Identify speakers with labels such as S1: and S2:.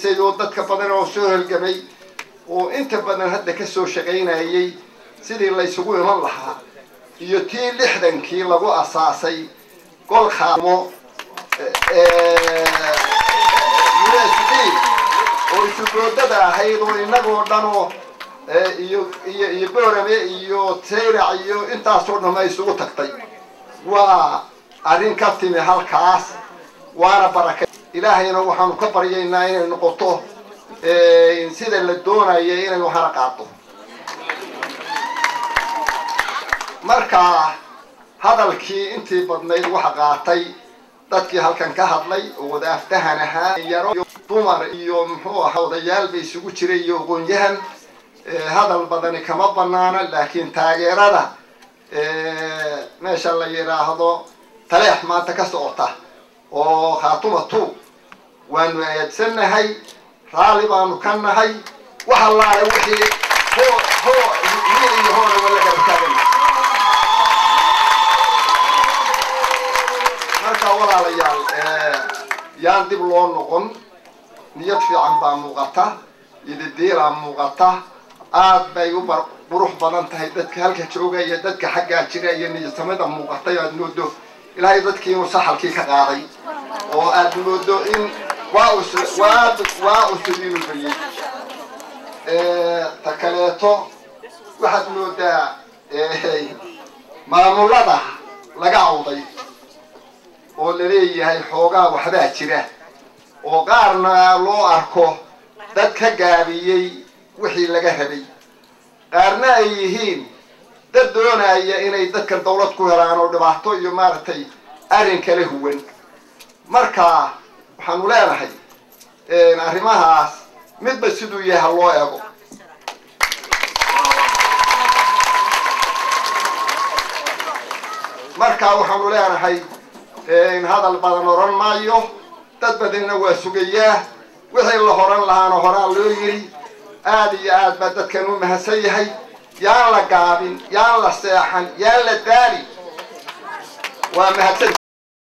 S1: shaqaynaysay oo dadka badan oo soo halgamay oo inta badan hadda ka soo shaqaynayay sidii laysugu iman lahaa iyo tii lixdankii lagu asaasay gol khaamo usd oo isugoodada ahayd oo inagoo dhan oo iyo iyo iyo boorame iyo sayrac iyo intaasoo dhan ay isugu tagtay waa arrin ka timi halkaas waana baraka ilaahayna waxaanu ka baryaynaa inay noqoto sida la doonaya inay waxana qaado marka hadalkii intii badnayd waxa qaatay dadkii halkan ka hadlay oo wada aftahan ahaa yaro dumar iyo muxuu ahaa odayaal bay isugu jiray iyo aqoon-yahan hadal badani kama banaana laakiin taageerada meesha la yidhaahdo taleex maanta ka socota oo khaatuma two waanu aadsannahay raalli baanu ka nahay wax allaale wixii hoo hoo wiil iyo hoona wala garabtaagana marka walaalayaal yaan dib loo noqon niyad fiican baa muuqata ididiilaa muuqata aad bay u bar qurux badan tahay dadka halka jooga iyo dadka xaggaa jira iyo niyadsamada muuqatay aad moodo ilaahay dadkii inuu saxalkii ka qaaday oo aad moodo in waa us waa waa usub inuu bariyey ta kaleeto waxaad moodaa maamulada laga cawday oo laleeyahay xoogaa waxbaa jira oo qaarna loo arko dad ka gaabiyey wixii laga rabay qaarna ay yihiin dad doonaya inay dadkan dawlad ku helaan oo dhibaato iyo maaragtay arrin kala huwan marka waxaanu leenahay arrimahaas midba siduu yahay ha loo ego marka waxaanu leenahay hadal badan oran maayo dad badanna waa sugayaa wixii la horan lahaana horaan loo yiri aad iyo aad baa dadkan u mahadsan yahay yaan la gaabin yaan la seexan yaan la daali waa mahadsan